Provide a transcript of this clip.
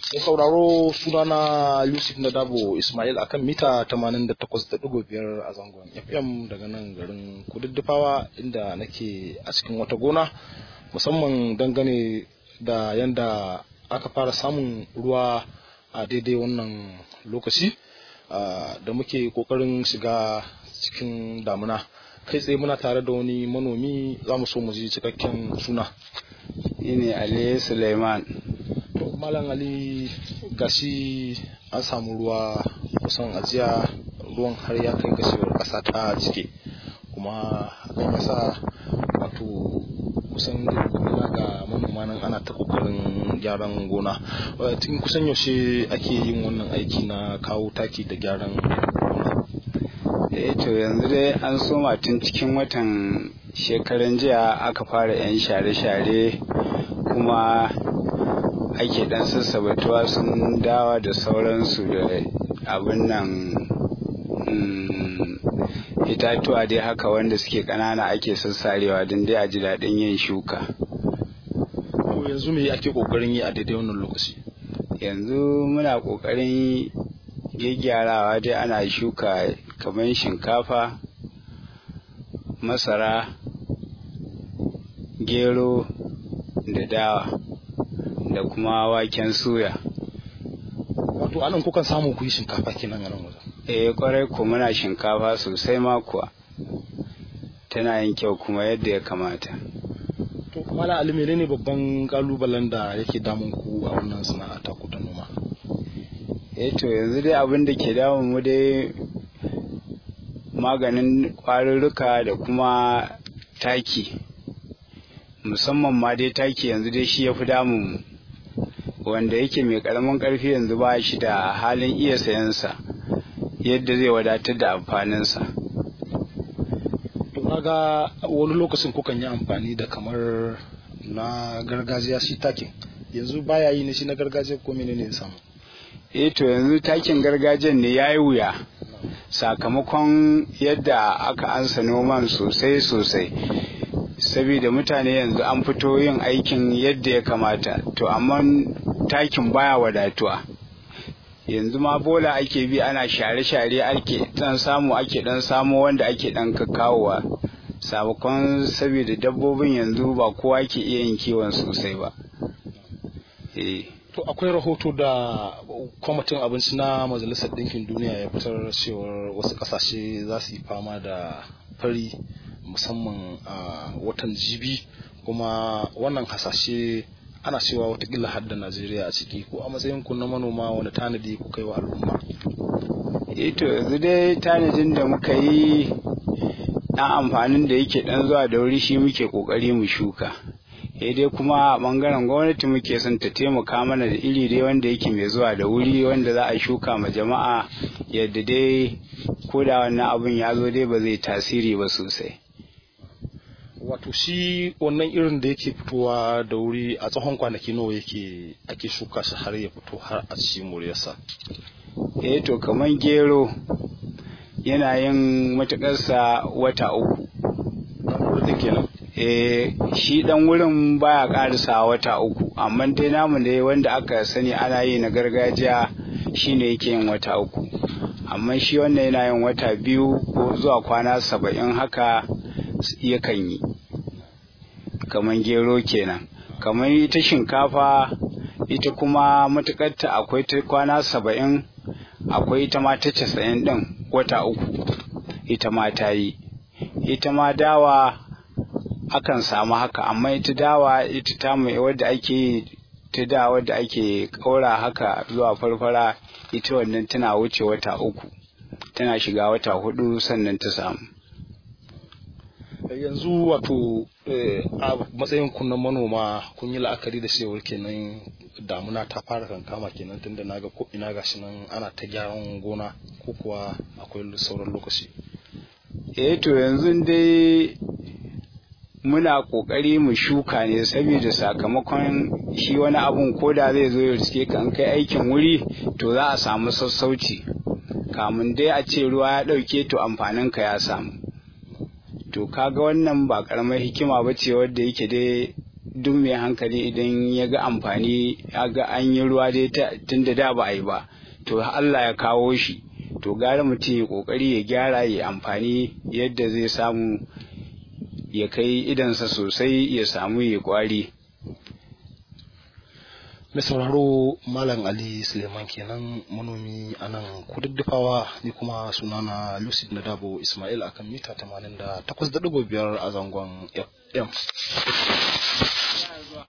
Mai sauraro sunana Yusuf Nadabo Ismail akan mita 88.5 a zangon FM daga nan garin Kududdufawa inda nake a cikin wata gona musamman dangane da yanda aka fara samun ruwa a daidai wannan lokaci da muke kokarin shiga cikin damuna kai tsaye muna tare da wani manomi za mu so mu ji cikakken suna ne Ali Suleiman to malam ali gashi an samu ruwa kusan ajiya ruwan har ya kai gashewar ƙasa ta cike kuma hakan yasa wato kusan ina ga manoma nan ana ta kokarin gyaran gona tun kusan yaushe ake yin wannan aiki na kawo taki da gyaran gona eh to yanzu dai an soma tun cikin watan shekaran jiya aka fara 'yan share-share kuma ake dan sassabatuwa sun dawa da sauransu da abin nan itatuwa dai haka wanda suke ƙanana ake sassarewa don dai a ji daɗin yin shuka yanzu me ake ƙoƙarin yi a daidai wannan lokaci yanzu muna ƙoƙarin gyaggyarawa dai ana shuka kamar shinkafa masara gero da dawa da kuma waken suya wato anan kukan samu ku yi shinkafa kenan a nan wajen eh kwarai ko muna shinkafa sosai ma kuwa tana yin kyau kuma yadda ya kamata to mala ali menene babban kalubalen da yake damun ku a wannan sana'a ta ku ta noma eh to yanzu dai abin da ke damun mu dai maganin kwarurruka da kuma taki musamman ma dai taki yanzu dai shi ya fi damun wanda yake mai karamin karfi yanzu ba shi da halin iya sayansa yadda zai wadatar da amfaninsa to ga wani lokacin kukan yi amfani da kamar na gargajiya shi takin yanzu baya yi ne shi na gargajiya ko menene ya samu eh to yanzu takin gargajiyan ne ya yi wuya sakamakon yadda aka ansa noman sosai sosai saboda mutane yanzu an fito yin aikin yadda ya kamata to amma takin baya wadatuwa yanzu ma bola ake bi ana share-share ake dan samu ake dan samu wanda ake dan kakawowa sabakon saboda dabbobin yanzu ba kowa ke iya yin kiwon sosai ba to akwai rahoto da kwamitin abinci na majalisar ɗinkin duniya ya fitar cewar wasu ƙasashe za su yi fama da fari musamman a watan jibi kuma wannan hasashe ana cewa watakila har da najeriya a ciki ko a matsayin ku na manoma wani tanadi ku kai wa al'umma to yanzu dai tanadin da muka yi ɗan amfanin da yake ɗan zuwa da wuri shi muke ƙoƙari mu shuka dai kuma a ɓangaren gwamnati muke son ta taimaka mana da iri dai wanda yake mai zuwa da wuri wanda za a shuka ma jama'a yadda dai ko da wannan abun ya zo dai ba zai tasiri ba sosai wato shi wannan irin da yake fitowa da wuri a tsawon kwanaki nawa yake ake shuka shi har ya fito har a ci muryarsa eh to kamar gero yana yin matuƙarsa wata uku wurin kenan eh shi dan wurin baya ƙarisa wata uku amma dai namu ne wanda aka sani ana yi na gargajiya shine yake yin wata uku amma shi wannan yana yin wata biyu ko zuwa kwana saba'in haka yakan yi kamar gero kenan kamar ita shinkafa ita kuma matukarta akwai ta kwana saba'in akwai ita ma ta casa'in ɗin wata uku ita ma ta yi ita ma dawa akan samu haka amma ita dawa ita ta mai wadda ake yi ta da wadda ake ƙaura haka zuwa farfara ita wannan tana wuce wata uku tana shiga wata hudu sannan ta samu yanzu wato a matsayin ku na manoma kun yi la'akari da cewar kenan damuna ta fara kankama kenan tunda naga ko ina gashi nan ana ta gyaran gona ko kuwa akwai sauran lokaci eh to yanzu dai muna kokari mu shuka ne saboda sakamakon shi wani abun ko da zai zo ya riske kan kai aikin wuri to za a samu sassauci kamun dai a ce ruwa ya ɗauke to amfaninka ya samu to kaga wannan ba karamar hikima ba ce wadda yake dai duk mai hankali idan ya ga amfani ya ga an yi ruwa dai tun da da ba a yi ba to Allah ya kawo shi to gara mutum ya kokari ya gyara ya amfani yadda zai samu ya kai idansa sosai ya samu ya kwari mai sauraro malam ali suleiman kenan manomi a nan kududdufawa ni kuma sunana lucid na dabo ismail akan mita 88.5 a zangon fm